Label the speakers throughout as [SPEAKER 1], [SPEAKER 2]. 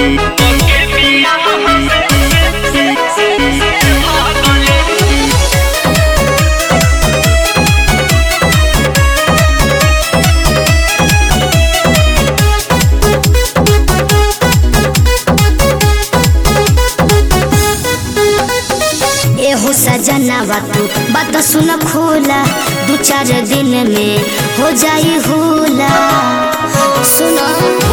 [SPEAKER 1] एहो सजनावा तू बात सुन खोला दू चार दिन में हो जाई होला सुनो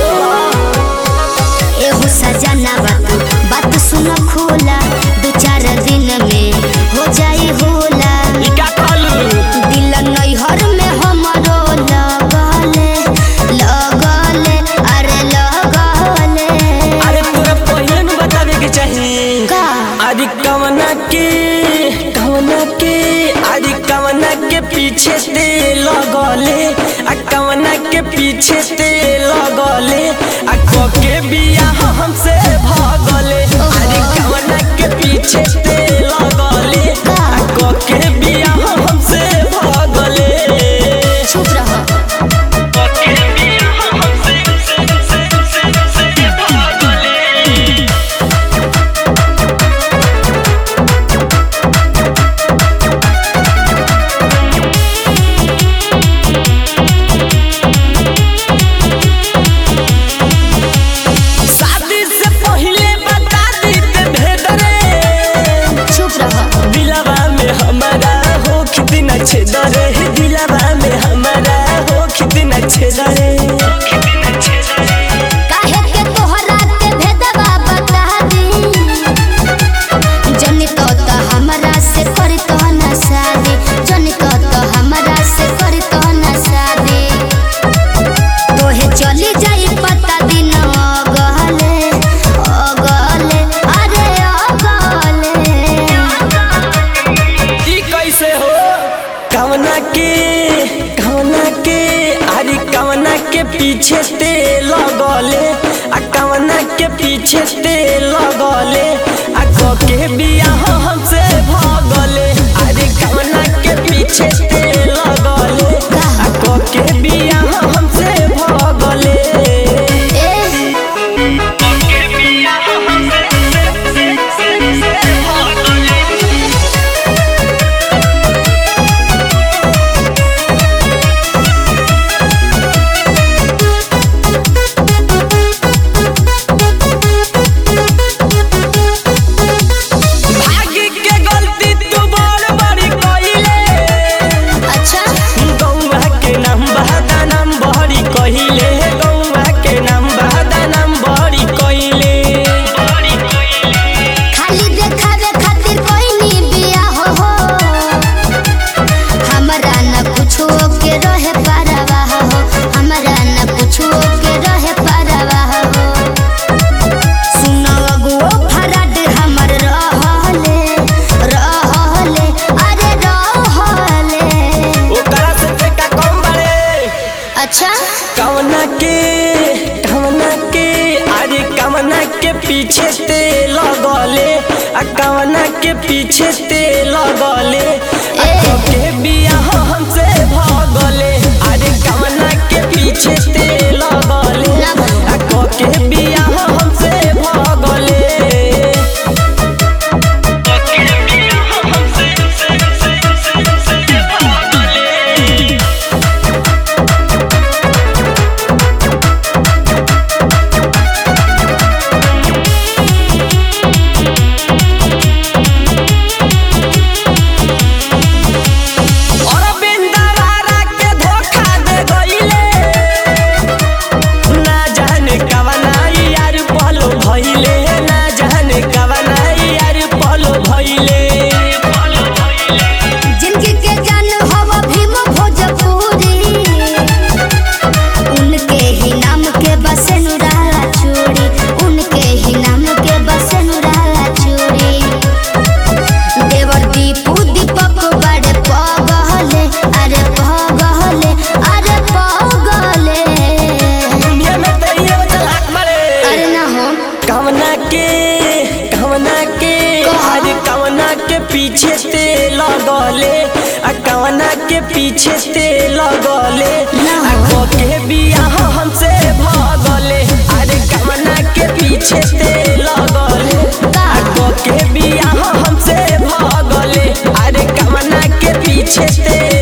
[SPEAKER 1] एहो सजनावा तू बात सुन खोला दू चार दिन में हो जाई होला दिल नैहर में हमरो लगले लगले अरे लगले
[SPEAKER 2] अरे तोरा पहिले न बतावे के चाही
[SPEAKER 1] का
[SPEAKER 2] अरे कवना के कवना के अरे कवना के पीछे ते लगले आ कवना के पीछे ते लगले आ क के बियाह हमसे भागले अरे कवना के पीछे ते लगले आ क के बियाह हमसे भागले
[SPEAKER 1] चुप रहो
[SPEAKER 2] क के बियाह हमसे भागले शादी से पहले बता दीते भेद रे
[SPEAKER 1] चुप रहो
[SPEAKER 2] दिलवा में हमारा हो कितना छेद रे दिलवा में हमारा हो कितना छेद रे
[SPEAKER 1] काहे के तोहरा के भेदवा बता दी जनी तो तो हमरा से करी तो ना शादी जनी तो तो हमरा से करी तो ना शादी तोहे चली जाई पता दिन अगले अगले अरे अगले
[SPEAKER 2] ई कैसे हो कवना के कवना के अरे कवना के पीछे ते लगले आ कवना के पीछे ते लगले आ क के बियाह हमसे भागले अरे कवना के पीछे ते लगले आ क के बियाह हमसे भागले
[SPEAKER 1] ए
[SPEAKER 2] के बियाह हमसे भागले भाग्य के गलती तू बड़ बड़ी कइले
[SPEAKER 1] अच्छा
[SPEAKER 2] गौवा के नाम बहादा नाम बहरी कहिले गौवा के नाम बहादा नाम बहरी कहिले
[SPEAKER 1] खाली देखावे खातिर कोई नी बिया हो हो हमरा न कुछो के रहे परवा हो हमरा न कुछो के रहे परवा हो सुनो अगुओ फरड हमर रहले रहले अरे रहले
[SPEAKER 2] ओकरा से ते का कम बड़े
[SPEAKER 1] अच्छा
[SPEAKER 2] कवना के कवना के अरे कवना के पीछे ते लगले आ कवना के पीछे ते लगले आ
[SPEAKER 1] ए।
[SPEAKER 2] क के बियाह हमसे भागले अरे कवना के पीछे ते लगले
[SPEAKER 1] ना भागो।
[SPEAKER 2] आ क के बियाह हमसे भागले क के बियाह हमसे भागले अरविंद वारा के धोखा दे गइले ना जाने कवना यार पलो भइले ना जाने कवना यार पलो भइले
[SPEAKER 1] जिनके के जान हवा भीम भोजपुरी उनके ही नाम के बसनुरा चूड़ी उनके ही नाम के बसनुरा चूड़ी देवर दीपू दीपक बड़े पगले अरे पगले अरे पगले
[SPEAKER 2] दुनिया में तो ये चलाक मरे
[SPEAKER 1] अरे ना हो
[SPEAKER 2] कवना के कवना के
[SPEAKER 1] कहा?
[SPEAKER 2] अरे कवना के पीछे ते लगले आ कवना के पीछे ते लगले
[SPEAKER 1] ना।
[SPEAKER 2] आ क के बियाह हमसे भागले अरे कवना के पीछे पीछे ते